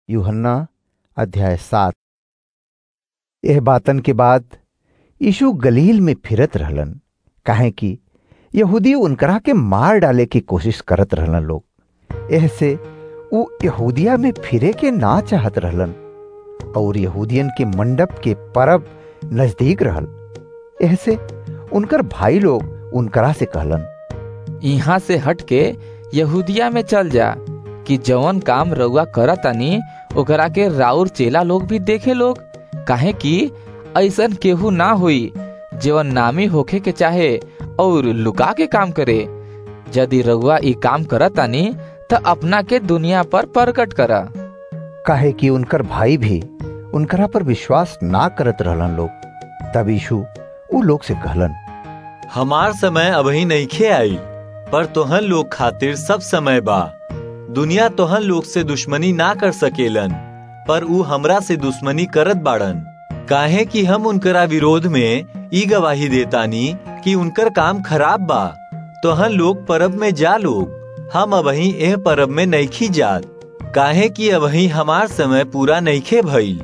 यूहन्ना अध्याय सात यह बातन के बाद यीशु गलील में फिरत रहलन काहे कि यहूदी उनकरा के मार डाले की कोशिश करत रहलन लोग ऐसे उ यहूदिया में फिरे के ना चाहत रहलन और यहूदियन के मंडप के परब नजदीक रहल ऐसे उनकर भाई लोग उनकरा से कहलन यहाँ से हट के यहूदिया में चल जा कि जवन काम रउआ करतानी ओकरा के राउर चेला लोग भी देखे लोग काहे कि ऐसन केहू ना हुई जवन नामी होखे के चाहे और लुका के काम करे यदि रउआ ई काम करतानी त अपना के दुनिया पर प्रकट करा काहे कि उनकर भाई भी उनकरा पर विश्वास ना करत रहलन लोग तब यीशु उ लोग से कहलन हमार समय अबही नईखे आई पर तोहन लोग खातिर सब समय बा दुनिया तोहन लोग से दुश्मनी ना कर सकेलन पर ऊ हमरा से दुश्मनी करत बाड़न काहे कि हम उनकरा विरोध में ई गवाही देतानी कि उनकर काम खराब बा तोहन लोग परब में जा लोग हम अबही एह परब में नईखी जात काहे कि अबही हमार समय पूरा नईखे भइल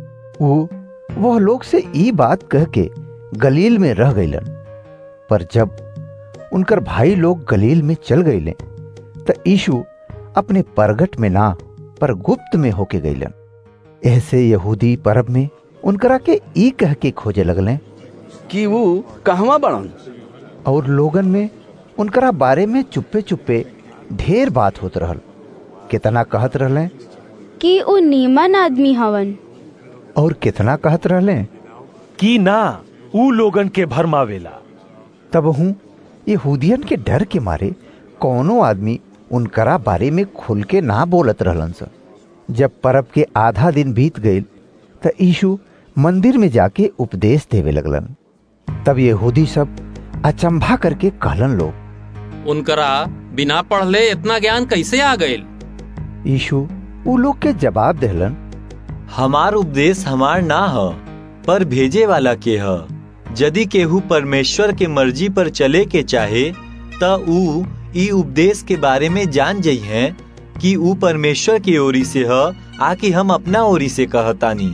उ वह लोग से ई बात कह के गलील में रह गईलन पर जब उनकर भाई लोग गलील में चल गईले त यीशु अपने परगट में ना पर गुप्त में होके गईलन ऐसे यहूदी परब में उनकरा के ई कह के खोजे लगले कि वो कहवा बड़न और लोगन में उनकरा बारे में चुप्पे चुप्पे ढेर बात होत रहल कितना कहत रहले कि उ नीमन आदमी हवन और कितना कहत रहले कि ना ऊ लोगन के भरमावेला तब हूँ यहूदियन के डर के मारे कौनो आदमी उनकरा बारे में खुल के ना बोलत रहलन स जब परब के आधा दिन बीत गईल त यीशु मंदिर में जाके उपदेश देवे लगलन तब यहूदी सब अचंभा करके कहलन लोग उनकरा बिना पढ़ले इतना ज्ञान कैसे आ गईल यीशु उ लोग के जवाब देहलन हमार उपदेश हमार ना ह पर भेजे वाला के ह यदि केहू परमेश्वर के मर्जी पर चले के चाहे त ऊ ई उपदेश के बारे में जान जई है कि ऊ परमेश्वर की ओरी से ह आकि हम अपना ओरी से कहतानी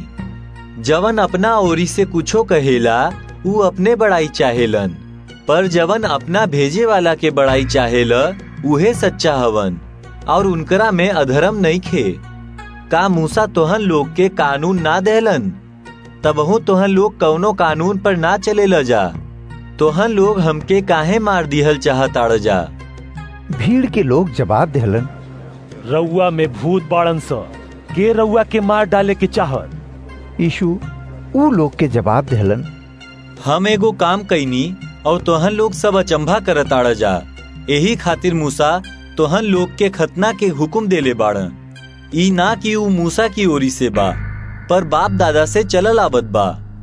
जवन अपना ओरी से कुछो कहेला ऊ अपने बड़ाई चाहेलन पर जवन अपना भेजे वाला के बड़ाई चाहेला उहे सच्चा हवन और उनकरा में अधर्म नहीं खे का मूसा तोहन लोग के कानून ना देहलन तबहू तोहन लोग कौनो कानून पर ना चले ल जा तोहन लोग हमके काहे मार दिहल चाहताड़ जा भीड़ के लोग जवाब देहलन रउआ में भूत बाड़न स के रउआ के मार डाले के चाहत यीशु उ लोग के जवाब देहलन हम एगो काम कैनी और तोहन लोग सब अचंभा करताड़ जा यही खातिर मूसा तोहन लोग के खतना के हुक्म देले बाड़न ई ना कि ऊ मूसा की ओरी से बा पर बाप दादा से चलल आवत बा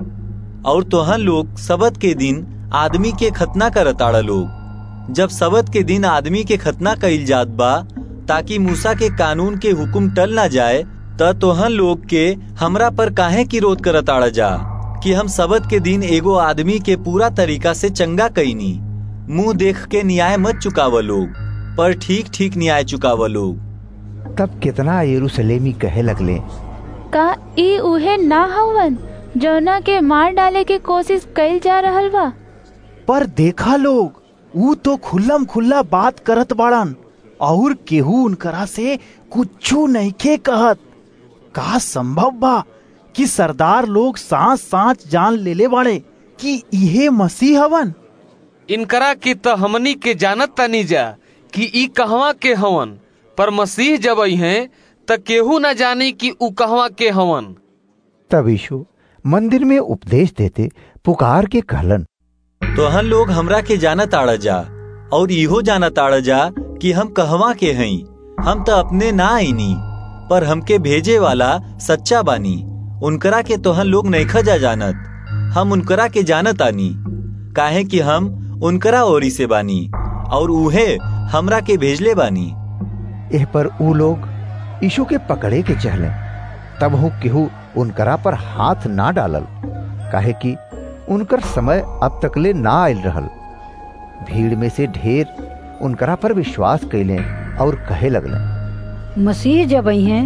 और तोहन लोग सबत के दिन आदमी के खतना करताड़ लोग जब सबत के दिन आदमी के खतना कइल जात बा ताकि मूसा के कानून के हुक्म टल ना जाए त तोहन लोग के हमरा पर काहे की रोध करताड़ जा कि हम सबत के दिन एगो आदमी के पूरा तरीका से चंगा कईनी मुंह देख के न्याय मत चुकाव लोग पर ठीक ठीक न्याय चुकाव लोग तब कितना यरूशलेमी कहे लगले का ई उहे ना हवन जौना के मार डाले के कोशिश कइल जा रहल बा पर देखा लोग ऊ तो खुल्लम खुल्ला बात करत बाड़न और केहू उनकरा से कुछू नहीं के कहत का संभव बा कि सरदार लोग सांस सांस जान लेले बाड़े कि इहे मसीह हवन इनकरा की त हमनी के जानत तनी जा कि ई कहवा के हवन पर मसीह जब हैं त केहू न जानी कि ऊ कहवा के हवन तब यीशु मंदिर में उपदेश देते पुकार के कहलन तोहन लोग हमरा के जानत आड़ जा और इहो जानत आड़ जा कि हम कहवा के हई हम त अपने ना आईनी पर हमके भेजे वाला सच्चा बानी उनकरा के तोहन लोग नईखा जा जानत हम उनकरा के जानत आनी काहे कि हम उनकरा ओरी से बानी और उहे हमरा के भेजले बानी एह पर ऊ लोग यीशु के पकड़े के चहले तब हूँ केहू उनकरा पर हाथ ना डालल काहे कि उनकर समय अब तकले ना आयल रहल भीड़ में से ढेर उनकरा पर विश्वास कैले और कहे लगले मसीह जब आई हैं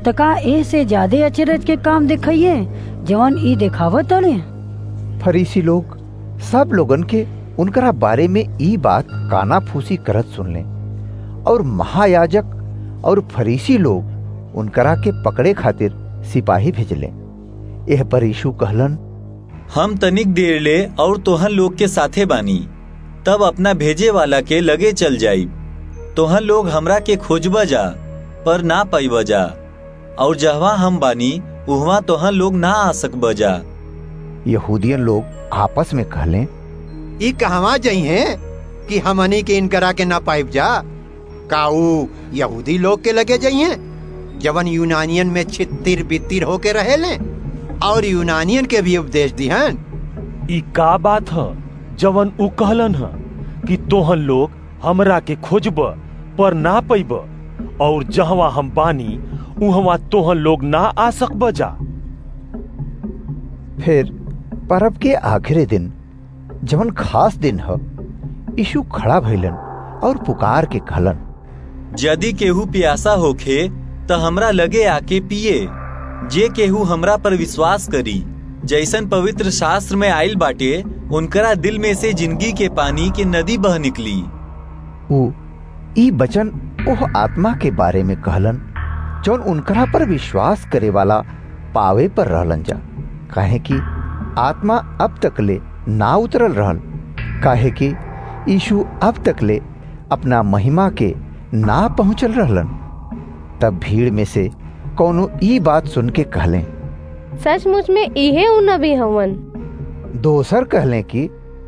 त का ए से ज्यादा अचरज के काम दिखाइए जवन ई दिखावत तड़े फरीसी लोग सब लोगन के उनकरा बारे में ई बात काना फूसी करत सुनले और महायाजक और फरीसी लोग उनकरा के पकड़े खातिर सिपाही भेजले एह पर यीशु कहलन हम तनिक देर ले और तोहन लोग के साथे बानी तब अपना भेजे वाला के लगे चल जाई तोहन लोग हमरा के खोजबा जा पर ना पाइबा जा और जहवा हम बानी उहवा तोहन लोग ना आ सकबा जा यहूदियन लोग आपस में कहले ई कहवा जई हैं कि हमनी के इनकरा के ना पाइब जा काऊ यहूदी लोग के लगे जई हैं जवन यूनानियन में छितिर बितिर होके रहे ले और यूनानियन के भी उपदेश दिहन ई का बात ह जवन उ कहलन ह कि तोहन लोग हमरा के खोजब पर ना पैब और जहवा हम बानी उहवा तोहन लोग ना आ सकब जा फिर परब के आखिरी दिन जवन खास दिन ह यीशु खड़ा भइलन और पुकार के कहलन यदि केहू प्यासा होखे त हमरा लगे आके पिए जे केहू हमरा पर विश्वास करी जैसन पवित्र शास्त्र में आयल बाटे उनकरा दिल में से जिंदगी के पानी के नदी बह निकली उ ई बचन ओह आत्मा के बारे में कहलन जौन उनकरा पर विश्वास करे वाला पावे पर रहलन जा काहे कि आत्मा अब तक ले ना उतरल रहल काहे कि यीशु अब तक ले अपना महिमा के ना पहुंचल रहलन तब भीड़ में से कौनो ई बात सुन के कहले सचमुच में इहे उ नबी हवन दोसर कहले कि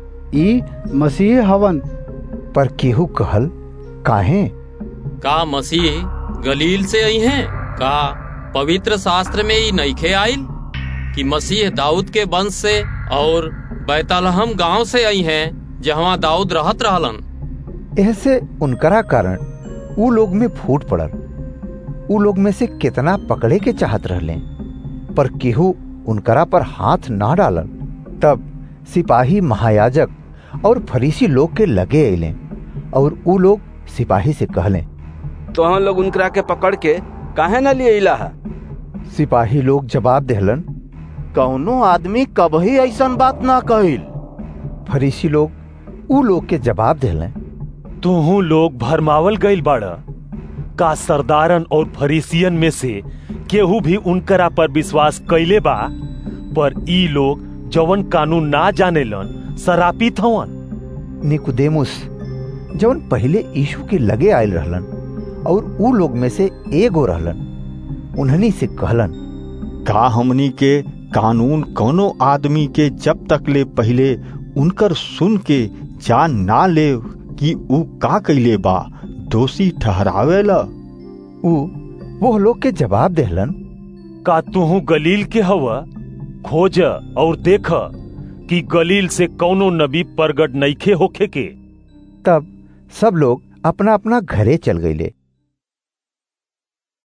ई मसीह हवन पर केहू कहल काहे का मसीह गलील से आई हैं का पवित्र शास्त्र में ई नईखे आइल कि मसीह दाऊद के वंश से और बैतलहम गांव से आई हैं जहाँ दाऊद रहत रहलन ऐसे उनकरा कारण उ लोग में फूट पड़ल उ लोग में से कितना पकड़े के चाहत रहले पर केहू उनकरा पर हाथ ना डालन तब सिपाही महायाजक और फरीसी लोग के लगे अले और उ लोग सिपाही से कहले तो हम लोग उनकरा के पकड़ के काहे न लिए इला है सिपाही लोग जवाब देहलन कौनो आदमी कभी ऐसन बात ना कहिल फरीसी लोग उ लोग के जवाब देहलन तुहू लोग भरमावल गईल बाड़ा का सरदारन और फरीसियन में से केहू भी उनकरा पर विश्वास कैले बा पर ई लोग जवन कानून ना जानेलन सरापित हवन निकुदेमुस जवन पहले यीशु के लगे आयल रहलन और उ लोग में से एगो रहलन उन्हनी से कहलन का हमनी के कानून कोनो आदमी के जब तक ले पहले उनकर सुन के जान ना ले कि उ का कैले बा दोषी ठहरावेला उ वो लोग के जवाब देहलन का तुहू गलील के हवा खोज और देख कि गलील से कौनो नबी प्रगट नईखे होखे के तब सब लोग अपना अपना घरे चल गईले